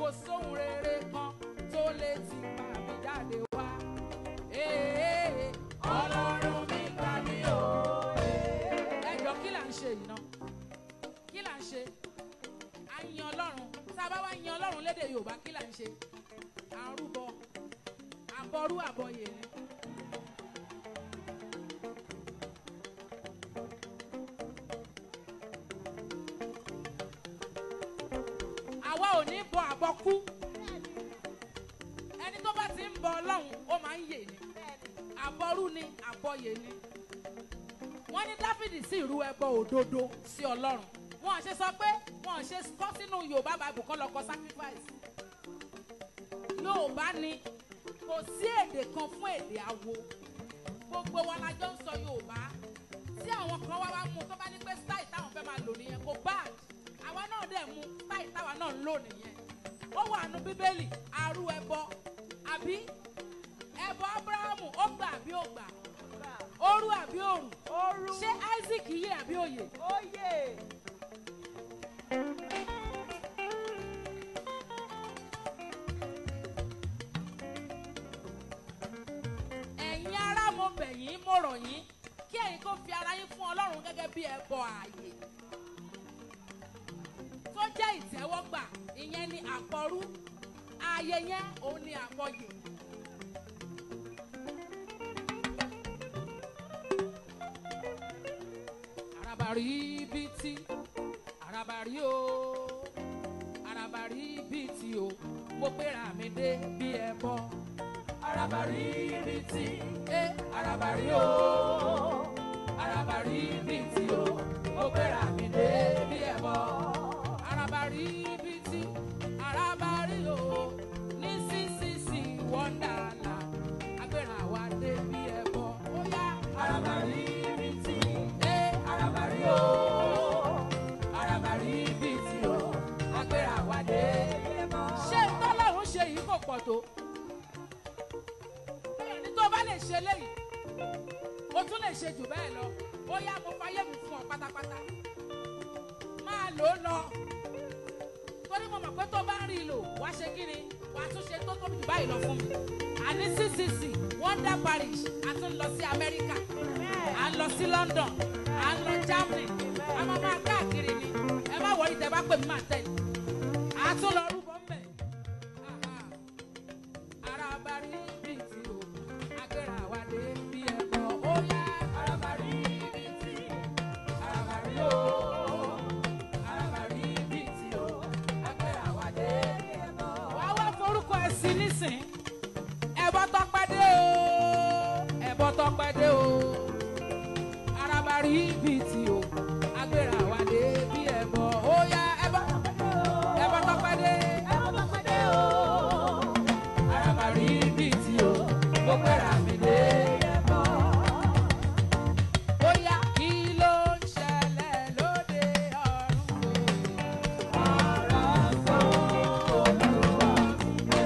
kò sóhun rere kan tó lè ti pa mí jáde wá. Ee, ọlọ́run mi gbà mí o. ẹ jọ kí là ń ṣe yìí náà kí là ń ṣe à ń yan ọlọ́run tá a bá wá yan ọlọ́run lédè yorùbá kí là ń ṣe à ń rúbọ àbọrú àbọyè ni. àwa ò ní bọ àbọkú ẹni tó bá ti ń bọ ọlọ́run ó máa ń yè ni àbọrú ni àbọyè ni wọ́n ní dáfídì sì rú ẹbọ òdodo sí ọlọ́run wọn ò ṣe sọ pé wọn ò ṣe kọ́ sínú yorùbá bible kọ́ lọ kọ sacrifice yorùbá ni kò sí èdè kan fún èdè awo gbogbo wa la jọ ń sọ yorùbá tí àwọn kan wá wá mú tó bá ní pé style táwọn fẹ́ máa lò nìyẹn kò bad àwa náà dẹ̀ mú style táwa náà ń lò nìyẹn ó wà nù bíbélì arú ẹbọ àbí ẹbọ abrahamu ó gbà àbí ó gbà òru àbí òrù Ooru. ṣé isaac yé àbí òye Oyè. ẹ̀yin ará mo bẹ̀ yín mo rọ̀ yín kí ẹ̀yin kó fi ara yín fún ọlọ́run gẹ́gẹ́ bí ẹbọ ààyè tó jẹ́ ìtẹ́wọ́gbà ìyẹn ni àpọ̀rú ààyè yẹn òun ni àpọ̀yè. arabari biti arabari o arabari biti o mo gbéra mi dé bí ẹbọ arabari biti eh arabari o arabari biti o mo gbéra mi dé bí ẹbọ arabari biti arabari o ní sísìsì wọ́ndàlà agbéra wa dé bí ẹbọ ó yá arabari biti eh arabari o arabari biti o agbéra wa dé bí ẹbọ. ṣé tọ́lọ́run ṣe yìí kò pọ̀ tó ẹni tó bá lè ṣe léyìí o tún lè ṣe jù bẹ́ẹ̀ lọ ó yá mo fayé mi fún ọ pátápátá máa lò ó lọ torí mo mọ̀ pé tó bá ń rí i lò wá ṣe kí ni wàá tún ṣe tó tóbi jù báyìí lọ fún mi àní ccc wonder parish a tún lọ sí amẹ́ríkà à ń lọ sí london à ń lọ germany a máa máa káàkiri ni ẹ má wọrí tẹ bá pè mí máa tẹ̀lé a tún lọ rúbọ mbẹ arabari bíi ti o agbéra wa dé bí ẹbọ ó yá arabari bíi ti arabari o arabari bíi ti o agbéra wa dé bí ẹbọ. wàá wá forúkọ ẹ sí nísìn ẹbọ tọpẹ dé o ẹbọ tọpẹ dé o arabari bíi ti o agbéra wa dé bí ẹbọ ó yá ẹbọ ẹbọ tọpẹ dé arabari bíi ti o mo gbéra mi dé ẹbọ. Bóyá kí ló ń ṣẹlẹ̀ lóde ọ̀run o? Ọ̀rọ̀ sọ Olúwa gbé.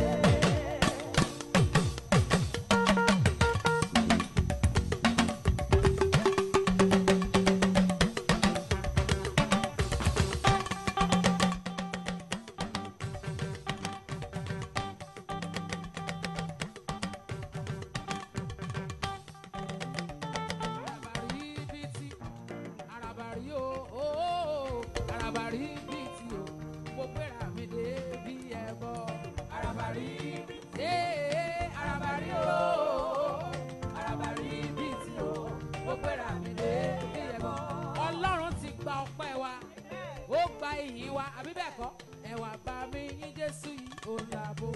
Arabari biti, arabari o, o, o, arabari biti o, mo gbéra mi dé bí ẹbọ. Arabari biti, ee, arabari o, arabari biti o, mo gbéra mi dé bí ẹbọ. Ọlọ́run ti gba ọpẹ́ wa, ó gba ìyìn wa, àbí bẹ́ẹ̀ kọ́? Ẹ wá bá mi yín Jésù yìí, ó làbò.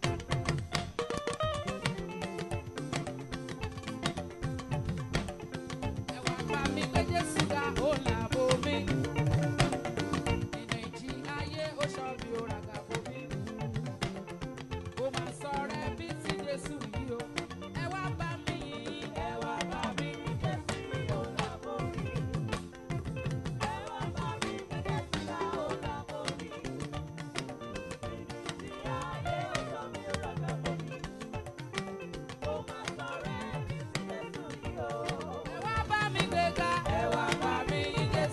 Ẹ wá bá mi pé Jésù ga ó làbò mi. Ìnà ìjì ayé ó sọ bí ó ràgà bò mí. Ó máa sọ rẹ bí ti Jésù yìí o. Ẹ wá bá mi yìn, ẹ wá bá mi ní Jésù yìí ó làbò mi. Ẹ wá bá mi ní Jésù ga ó làbò mi. Ìnà ìjì ayé ó sọ bí ó ràgà bò mí. Ó máa sọ rẹ bí ti Jésù yìí o. Ẹ wá bá mi gbéga, ẹ wá bá mi yìn Jésù.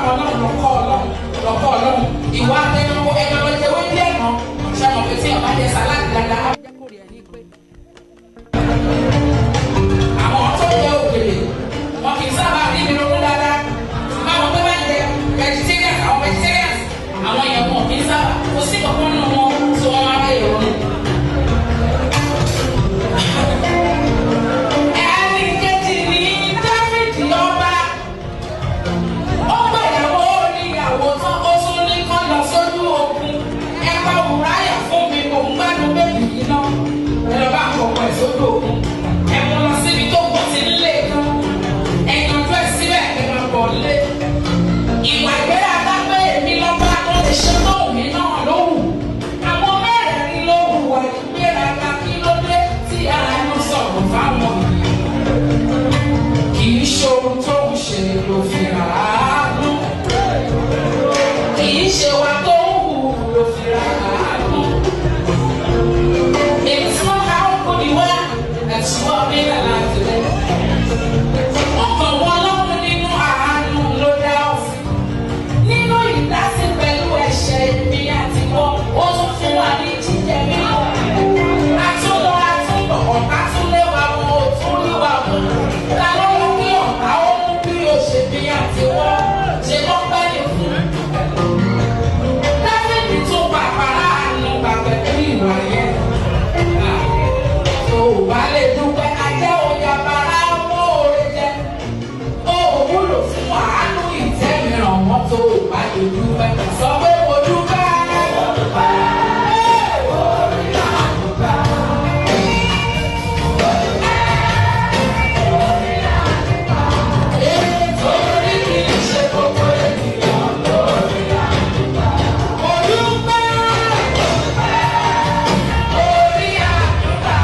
àwọn ọlọ́run lọ́kọ́ ọlọ́run lọ́kọ́ ọlọ́run ìwà ẹranko ẹranko jẹ́wé díẹ̀ náà ṣe mọ̀ pé tí ọba jẹ sàláàdì dáadáa á jẹ́ kórè ẹ̀ ní pé. àwọn tó jẹ òkèlè wọn kì í sábà rí mi lókun dáadáa báwọn pé bá jẹ vegetarian àwọn vegetarians àwọn yẹn wọn kì í sábà kò sí kankan nínú wọn tí wọn máa bẹ ìrònú. ẹnì kejì ní dáfídì ọba ó gbẹ̀yàwó oníyàwó tán ó tún ní kán lọ sójú ogun ẹ̀ka òwúráyà fún mi kò ń gbádùn bébì yìí náà ẹ lọ bá àkọ́kọ́ ẹ̀ sójú ogun ẹ mú lọ síbi tó kù ti ń lé kan ẹ yanjú ẹ síbẹ̀ ẹ máa bọ̀ lé ìwà ìgbéraga pé èmi lọ́ba tó lè ṣe lóhùn mi náà lóhùn àwọn mẹ́rẹ̀ẹ̀rin ló hùwà ìgbéraga kí ló dé tí àánú sọ̀rọ̀ fáwọn kì í ṣe ohun tó ń ṣe ló fi rà á nù kì í ṣe wa tó ń hù ló fi rà á nù. It's not how good you are, that's what made a life today. Ọkàn wọn lọ́rùn nínú àánú ló dá ọ sí. Nínú ìdásí pẹ̀lú ẹ̀ṣẹ̀ èmi àti wọ́n, ó tún fún wa ní jíjẹ mímọ́. Àtúnlọ àtúnbọ̀ ọ̀tá tún lé wa wọn ò tún rí wa mú. Ta ló yẹ kí ọ̀tá ó mú bí òṣèbí àti wọ́n ṣe lọ́ pẹ́ lè fún? Dáfídì tún pàpàrà àánú gbàgbé pẹ̀lú ìwà yẹn. Tó o bá lè dúpẹ́, ajẹ́ òye abara mọ́ oore jẹ. Ó wúlò fún àánú ìtẹ́mìíràn wọn tó o bá lè dúpẹ́. Sọ pé mo dúpẹ́. Mo dúpẹ́. Nítorí kì í ṣe gbogbo ènìyàn lórí àdúrà. Mo dúpẹ́. Orí àdúrà.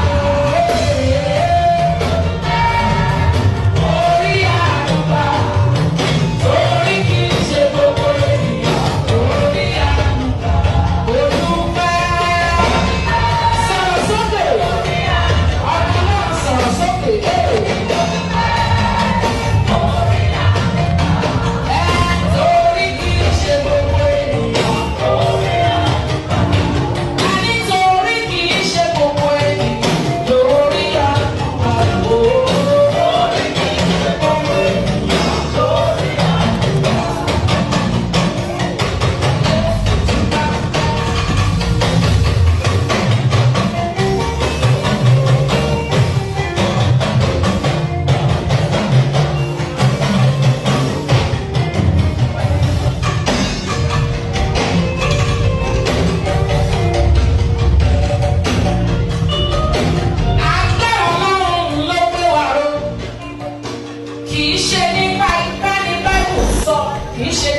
Orí àdúrà. Torí kì í ṣe gbogbo ènìyàn lórí àdúrà. Mo dúpẹ́. Sọ̀rọ̀ sókè. Ọ̀dọ́ náà sọ̀rọ̀ sókè. Torí kì í ṣe gbogbo ènìyàn lórí àdúrà. A ní torí kì í ṣe gbogbo ènìyàn lórí àdúrà. Torí kì í ṣe gbogbo ènìyàn lórí àdúrà. Agbára Ọlọ́run ló gbé wa ró. Kì í ṣe nípa ipá ní Báíbù sọ, kì í ṣe